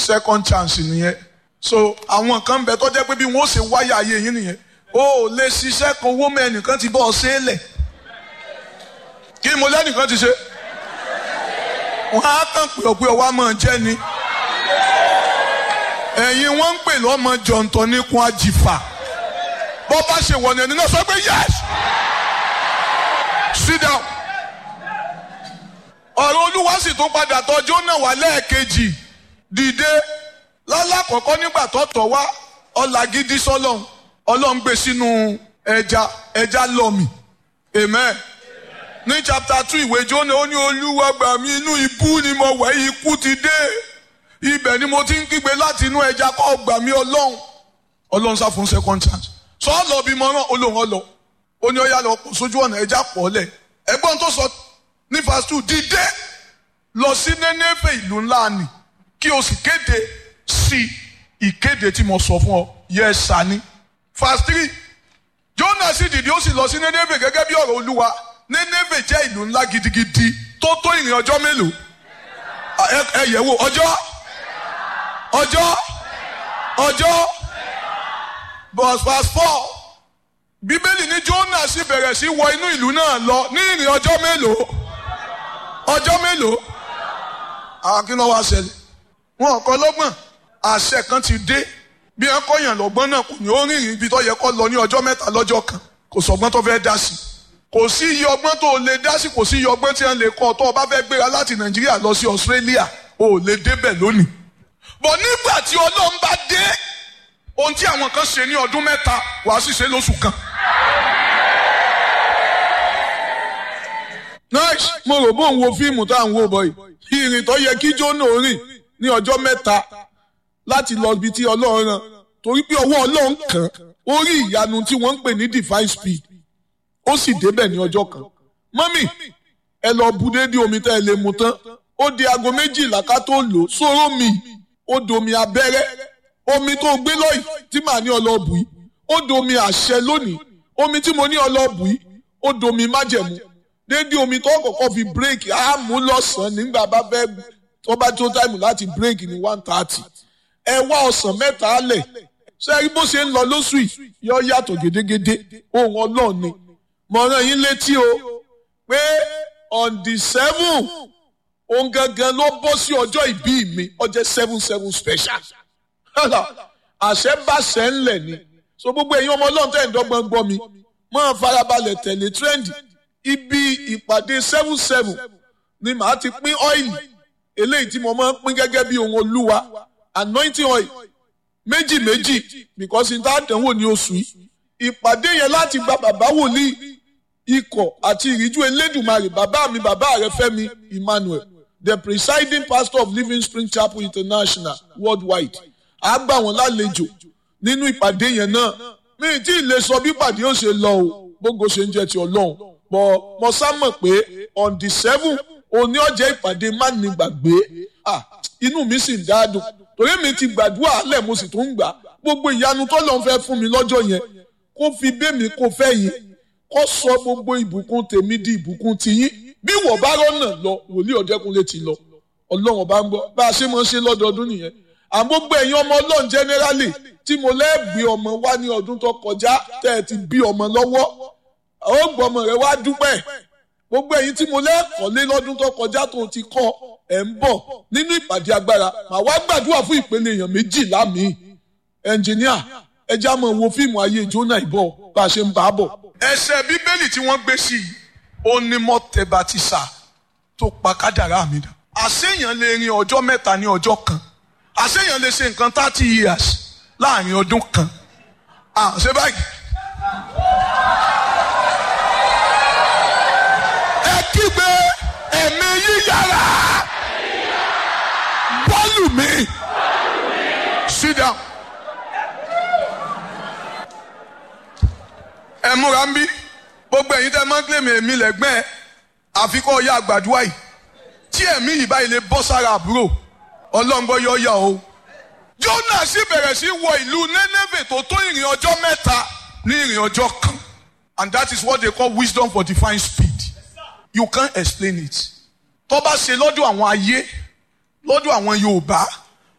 second chance nìyẹn so àwọn kan bẹ tó jẹ́ pé bí wọ́n ṣe wáyà ayé yín nìyẹn o ò lè ṣiṣẹ́ kan owó mẹ́nìkan ti bọ́ ọ ṣe é lẹ̀ kí mo lẹ́nìkan ti ṣe wọ́n á kàn pé ọ̀pẹ ọwọ́ á máa jẹ́ ni ẹ̀yin wọ́n ń pè lọ́mọ jọ̀ǹtọ̀ níkun àjìfà bọ́ bá ṣe wọ̀nà ẹni náà sọ pé yes sit down ọ̀rọ̀ olúwa sì tún padà tọ́jú náà wá lẹ́ẹ̀kejì dìde lálákọ̀ọ́kọ́ nígbà tó tọ̀ wá ọ̀là gidi sọ́lọ́hún ọlọ́run gbé sínú ẹja ẹja lọ́mì amen ní chapter two ìwé jóná ó ní olúwa gbà mí inú ibú ni mo wẹ̀ ikú ti dé ibẹ̀ ni mo ti ń kígbe láti inú ẹja kọ́ gbà mí ọlọ́run ọlọ́run sá fún second chance sọ ọ lọ bí mo rán olóhùn ọlọ ó ní ọyá lọ kó sójú ọ̀nà ẹja pọ̀ lẹ̀ ẹgbọ́n tó sọ ní verse two dìde lọ sí Nénéfè ìlú ńlá ni kí o sì kéde sí ìkéde tí mo sọ fún ọ yẹ sani verse three Jónà sì dìde ó sì lọ sí Nénéfè gẹ́gẹ́ bí ọ̀rọ̀ olúwa Nénéfè jẹ́ ìlú ńlá gidigidi tó tó ìrìn ọjọ́ mélòó ẹ yẹ̀ wò ọjọ́ ọjọ́ ọjọ́ verse four bíbélì ní Jónà sì bẹ̀rẹ̀ sí wọ inú ìlú náà lọ ní ìrìn ọjọ́ mélòó ọjọ́ mélòó àwọn kí ló wá ṣẹlẹ̀ wọn kọ́ lọ́gbọ̀n àṣẹ kan ti dé bí wọn kọyàn lọ́gbọ́n náà kò ní ó rìnrìn ibi tó yẹ kó lọ ní ọjọ́ mẹ́ta lọ́jọ́ kan kò sọgbọ́n tó fẹ́ dá sí kò sí iye ọgbọ́n tó lè dá sí kò sí iye ọgbọ́n tí wọn lè kọ́ tó o bá fẹ́ gbéra láti Nàìjíríà lọ sí Australia o ò lè débẹ̀ lónìí bọ̀ nígbà tí Ọlọ́run bá dé ohun tí àwọn kan ṣe ní ọdún mẹ́ta wàá sì ṣe lóṣù kan. nice mo rò bó ń wo fíìmù tá à ń wò bọ̀ yìí ìrìn tó yẹ kí Jónà rìn ní ọjọ́ mẹ́ta láti lọ ibi tí Ọlọ́run rán torí pé ọwọ́ Ọlọ́run kàn ó rí ìyanu tí wọ́n ń pè ní divine speed ó sì débẹ̀ ní ọjọ́ kan mọ́mì ẹ lọ bu dédé omi tẹ́ ẹ lè mu tán ó di aago méjìlá ká tó lò sóró mi ó domi abẹ́rẹ́ omi tó gbé lọ́yìí tí màá ní ọlọ́ọ̀bù yìí ó domi àṣẹ lónìí omi tí mo ní ọlọ́ọ̀bù yìí ó domi májẹ̀mú dédé omi tó kọ́kọ́ fi bírèkì á mú lọ́sàn-án nígbà bá fẹ́ tó bá tó táìmù láti bírèkì ní one thirty ẹ wá ọ̀sán mẹ́ta lẹ̀ ṣé rí bó ṣe ń lọ lóṣù yìí yọ yàtọ̀ gédégédé ohun ọlọ́run ni mo rán yín létí o pé on the seven òun gangan ló bọ́ sí ọjọ́ ìbí mi ọjọ́ seven seven special àṣẹ bá ṣẹ ńlẹ̀ ni so gbogbo ẹ̀yin ọmọ ọlọ́run tẹ̀ ń dọ́gbọ́n gbọ́ mi máa farabalẹ̀ tẹ̀lé trendy ibi ìpàdé seven seven ni màá ti pín ọ́ìlì eléyìí tí mo máa ń pín gẹ́gẹ́ bí ohun olúwa anointing oil méjì méjì because n ta dánwò ní oṣù yìí ìpàdé yẹn láti gba bàbá wòlíì ikọ̀ àti ìríjú elédùnmarè bàbá mi bàbá rẹ Fẹ́mi Emmanuel the presiding pastor of Living Spring Chapel International worldwide a gbà wọ́n lálejò nínú ìpàdé yẹn náà mi tí ì lè sọ bí ìpàdé yóò ṣe lọ o gbogbo ṣe ń jẹ ti Ọlọ́run bọ̀ mo sá mọ̀ pé on the seven òní ọjọ́ ìpàdé má ní gbàgbé ah inú mi sì ń dáadùn torí mi ti gbàdúrà alẹ́ mo sì tún ń gbà gbogbo ìyanu tó lọ́n fẹ́ fún mi lọ́jọ́ yẹn kó fi bẹ́mi kó fẹ́ yín kó sọ gbogbo ìbùkún tèmi di ìbùkún tiyín bí wọ́n bá rọ́nà lọ wòlíì ọ̀dẹ́kunlé ti lọ ọlọ́run bá ń gbọ́ bá a ṣe máa ń ṣe lọ́dọọdún nìyẹn àmọ́ gbogbo ẹ̀yin ọmọ ọlọ́run generally tí mo lẹ́ẹ̀gbé ọmọ wá ní ọdún tó kọjá tẹ́ ẹ ti bí ọmọ lọ́wọ́ ó gbọ́ ọmọ rẹ wá dúpẹ́ gbogbo ẹ̀yin tí mo lẹ́ẹ̀kọ́lé lọ́dún tó kọjá tó ti kọ́ ẹ̀ ń bọ̀ nínú ìpàdé agbára màá wá gbàdúrà fún ìpele èèyàn méjìlá mi ẹnjìníà ẹ já mọ̀ wo fíìmù ayé Jónà ìbọ̀ bá a ṣe ń bá a bọ̀. ẹsẹ̀ bíbélì tí wọ́n gbé sí i ó ní mọ́tẹ́bàtìsà tó pa kádàrá mi dà. àṣeyàn lè rin ọjọ́ mẹ́ta ní ọjọ́ kan àṣeyàn lè ṣe nǹkan thirty years láàrin ọdún kan. àṣẹ báyìí. ẹ kígbe ẹ̀mí yíyára bọ́ọ̀lù mi sit down. ẹ múra ń bí gbogbo ẹ̀yin tẹ́ máa ń kílèmí èmi lẹ́gbẹ́ ẹ àfikún ọ̀yà àgbàdua yìí tí ẹ̀mí yìí báyìí lè bọ́ sára àbúrò ọlọ́ngbọ́ yọ yà o. Jónà sì bẹ̀rẹ̀ sí wọ ìlú Nénéfè tó tó ìrìn ọjọ́ mẹ́ta ní ìrìn ọjọ́ kan and that is what they call wisdom for divine speed you can't explain it. tó bá ṣe lọ́dọ̀ àwọn ayé lọ́dọ̀ àwọn Yorùbá